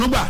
gbà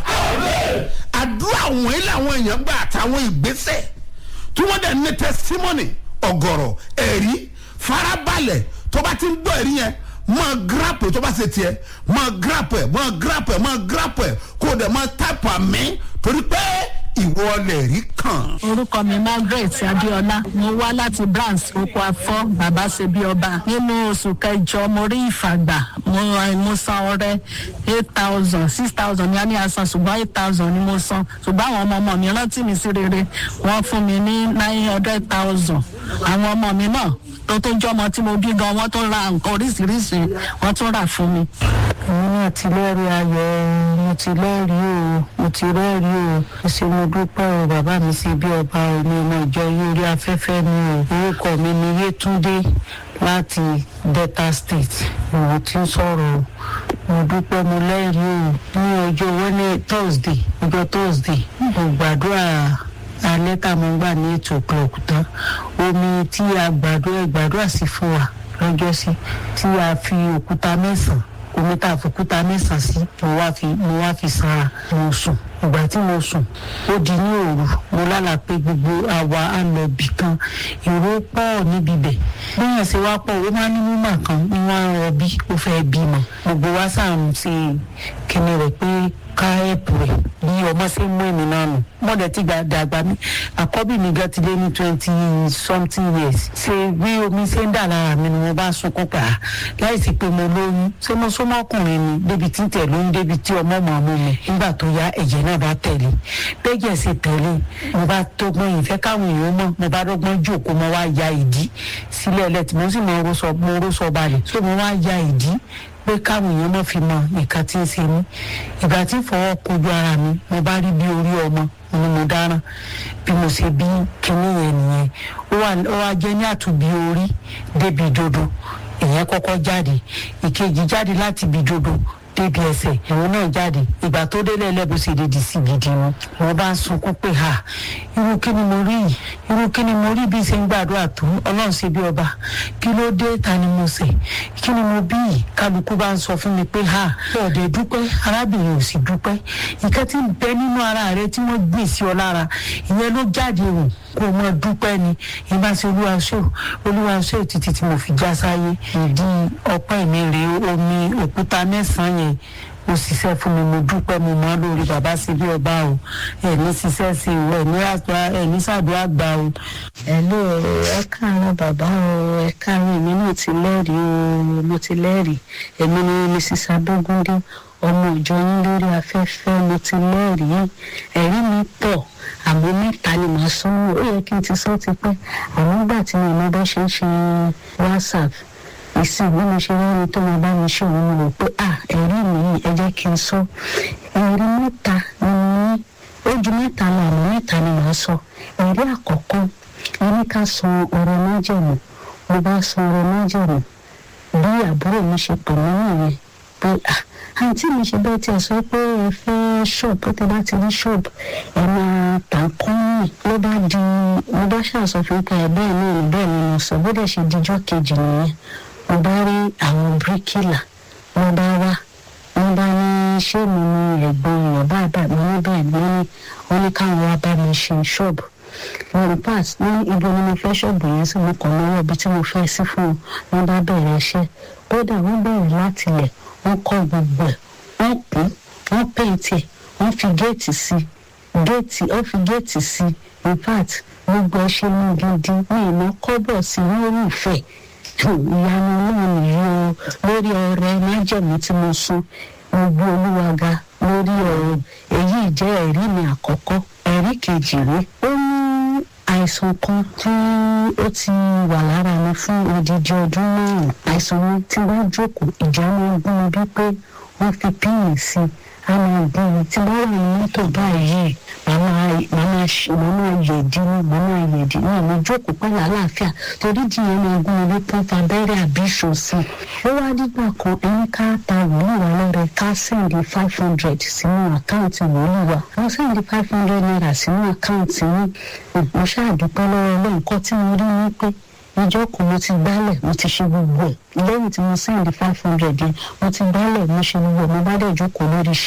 àdúrà wọ̀nyí làwọn èèyàn gbà àtàwọn ìgbésẹ̀ tí wọ́n dẹ̀ ní testimony ọ̀gọ̀rọ̀ ẹ̀rí farabalẹ̀ tó bá ti ń gbọ́ ẹ̀rí yẹn máa grap tó bá ṣe tiẹ̀ máa grap ẹ̀ máa grap ẹ̀ máa grap ẹ̀ kó o dẹ̀ máa type àmì torí pé ìwọ lè rí kàn. orúkọ mi margaret adéọlá mo wá láti brands oko afọ bàbá ṣebí ọba nínú oṣù kẹjọ mo rí ìfàgbà mo mo san ọrẹ eight thousand six thousand ní a ní asan ṣùgbọ́n eight thousand ni mo san ṣùgbọ́n àwọn ọmọ ọmọ mi rántí mi sí rere wọ́n fún mi ní nine hundred thousand àwọn ọmọ mi náà tó tó jọmọ tí mo bí gan wọ́n tó ra nǹkan oríṣiríṣi wọ́n tún rà fún mi. àwọn náà ti lẹ́rìí ayọ̀ mo ti lẹ́rìí o mo ti rẹ́rìí o ṣe mo dúpẹ́ o bàbá mi sí bí ọba ẹni ọmọ ìjọ yìí orí afẹ́fẹ́ mi o orúkọ mi ni yétúndé láti delta state mo ti ń sọ̀rọ̀ o mo dúpẹ́ mo lẹ́rìí o ní ọjọ́ wẹ́nẹ̀ thursday ọjọ́ thursday mo gbàdúrà alẹ́ tá a mọ̀ ń gbà ní eight o'clock tán omi tí a gbàdúrà gbàdúrà sí fún wa lọ́jọ́ sí tí a fi òkúta mẹ́sàn-án omi tá a fi òkúta mẹ́sàn-án sí mo wá fi mo wá fi sanra mo sùn ìgbà tí mo sùn ó di ní òru mo lálàá pé gbogbo àwa á lọ bì kan èrò pọ̀ níbi bẹ̀ bóyá ṣe wá pọ̀ ó máa ní mímọ̀ kan ní wọ́n á rọbí ó fẹ́ bímọ gbogbo wa sáà ń ṣe kíni rẹ̀ pé ká ẹ̀pù rẹ̀ bí ọmọ ṣe ń mú èmi náà nù mọ̀dẹ̀ tí dàgbà mi àkọ́bí mi gan ti lé ní twenty something years ṣe bí omi ṣe ń dà lára mi ni mo bá sunkún pa á láìsí pé mo lóyún ṣé mo súnmọ́ ọkùnrin ni débi tí ń tẹ̀ lóyún débi tí ọmọ mọ̀ mú mi nígbà tó yá ẹ̀jẹ̀ náà bá tẹ̀lé bẹ́jẹ̀ sì tẹ̀lé mo bá tógbọ́n ìfẹ́ káwọn èèyàn mọ̀ mo bá dọ́gbọ́n jòkó mo wá ya ìdí sílẹ̀ lẹ́tì mo sì mo rọ́ṣọ balẹ̀ so mo wá ya ìdí pé káwọn èèyàn náà fi mọ nǹkan tí ń ṣe mí ìgbà tí fọwọ́ kojú ara mi mo bá rí bí orí ọmọ ni mo dáràn bí mo ṣe bí kinní yẹn nìyẹn ó wá jẹ́ ní àtúbí orí débi dodo ìyẹn kọ́kọ́ jáde ìkejì jáde láti ibi dodo débi ẹsẹ̀ ìwọ náà jáde ìgbà tó délé ẹlẹ́bùn sì lè di sí gidi wọn wọn bá ń sunkún pé ha irú kí ni mo rí yìí irú kí ni mo rí bí ṣe ń gbàdúrà tó ọlọ́run ṣe bí ọba kí ló dé ta ni mo ṣe kí ni mo bí yìí kálukú bá ń sọ fún mi pé ha ọ̀dẹ̀ dúpẹ́ arábìnrin ò sì dúpẹ́ ìkẹ́ tí ń bẹ nínú ara rẹ tí wọ́n gbìn sí ọ lára ìyẹn ló jáde wò kó o mọ dúpẹ́ ni ìbá ṣe olúwa ṣó olúwa ṣó títí tí mo fi já sáyé ìdí ọpẹ́ mi rèé omi òkúta mẹ́sàn-án yẹn ó ṣiṣẹ́ fún mi mo dúpẹ́ mo mọ́ lórí bàbá sí bí ọba o ẹ̀ní ṣiṣẹ́ sí o ẹ̀ní àgbà ẹ̀ní ṣàdúrà gbà o. ẹ̀lú ẹ káàárọ̀ bàbá o ẹ káàárọ̀ èmi náà ti lẹ́rìí o mo ti lẹ́rìí èmi ni mrs adógúndé ọmọ ìjọ yín lórí afẹ́fẹ́ mo ti lẹ́rìí ẹ̀rí mi pọ̀ àmọ́ mẹ́ta ni màá sọ́nù ó yẹ kí n ti sọ́ ti pẹ́ àmọ́ nígbà tí mo mọ bá ṣe ń ṣe whatsapp ìsìn bí mo ṣe rẹ́ni tó máa bá mi ṣe òun mo rò pé à ẹ̀rí mi yìí ẹ jẹ́ kí n sọ ẹ̀rí mẹ́ta ni mo ní ojú mẹ́ta lọ àmọ́ mẹ́ta ni màá sọ ẹ̀rí àkọ́kọ́ ẹni ká san ọ̀rọ̀ májẹ̀mú mo bá san ọ̀rọ̀ májẹ̀mú bí àbúrò mi ṣe pè mí nìyẹn pé à àǹtí mi ṣe bẹ́ẹ̀ tí ẹ sọ pé ẹ fẹ́ ṣọ́ọ̀bù tẹ bá ti rí ṣọ́ọ̀bù ẹ máa tà ń kọ́ yìí ló bá di mo bá ṣàṣọfin pé ẹ bẹ́ẹ̀ náà ní bẹ́ẹ̀ ni mo sọ bó dẹ̀ ṣe dijọ́ kejì nìyẹn mo bá rí àwọn bíríkìlà wọ́n bá wá wọ́n bá ní ṣé mi ní ẹ̀gbọ́n èèyàn báyìí báyìí mo ní bẹ́ẹ̀ ni wọ́n ní wọ́n ní káwọn wá bá mi ṣe ṣọ́ọ̀bù wọn pass ní ibi ni mo fẹ́ ṣọ́ọ̀bù yẹn sí mo kàn lọ́wọ́ ibi tí mo fẹ́ sí fún wọn wọ́n bá bẹ̀rẹ̀ iṣẹ́ kódà wọ́n bẹ̀rẹ̀ láti ilẹ̀ wọ́n kọ́ gbogbo ẹ̀ wọ́n kún wọ́n pèntì ẹ̀ wọ́n fi géètì sí géètì wọ́n fi géètì sí in fact gbogbo ẹ̀ ṣe mú gidi ní ìná kọ́bọ̀ sí lórí ìfẹ́ ìyanu náà nìyí o lórí ọrẹ májẹ̀mú tí mo sún gbogbo olúwa ga lórí ọ̀rọ̀ èyí jẹ́ ẹ̀rí mi àkọ́kọ́ ẹ̀rí kejì rí ó ní àìsàn kan tí ó ti wà lára mi fún odidi ọdún márùn àìsàn mi tí wọ́n jókòó ìjà máa ń gún mi bí pé wọ́n fi píìnì sí i a máa gún mi tí wọ́n wà ní mọ́tò báyìí màmá yẹ̀dí ni màmá yẹ̀dí ni mo jókòó pẹ̀lú àlàáfíà torí díẹ̀ máa gún mi bí pọ́ńpà abẹ́rẹ́ àbí ìṣòsì ó wá dígbà kan ẹni ká ta wòlíì wa lọ́rẹ̀ ká sẹ́ndì five hundred sínú àkáǹtì wòlíì wa wọ́n sẹ́ndì five hundred naira sínú àkáǹtì yìí mo ṣáàdúpẹ́ lọ́wọ́ ọlọ́run kọ́ tí mo rí ni pé ìjọ kan mo ti gbálẹ̀ mo ti ṣe gbogbo ẹ̀ lẹ́yìn tí mo sẹ́ndì five hundred yẹn mo ti gbálẹ̀ mo ṣe gbogbo ẹ̀ mo bá dẹ̀ jókòó lórí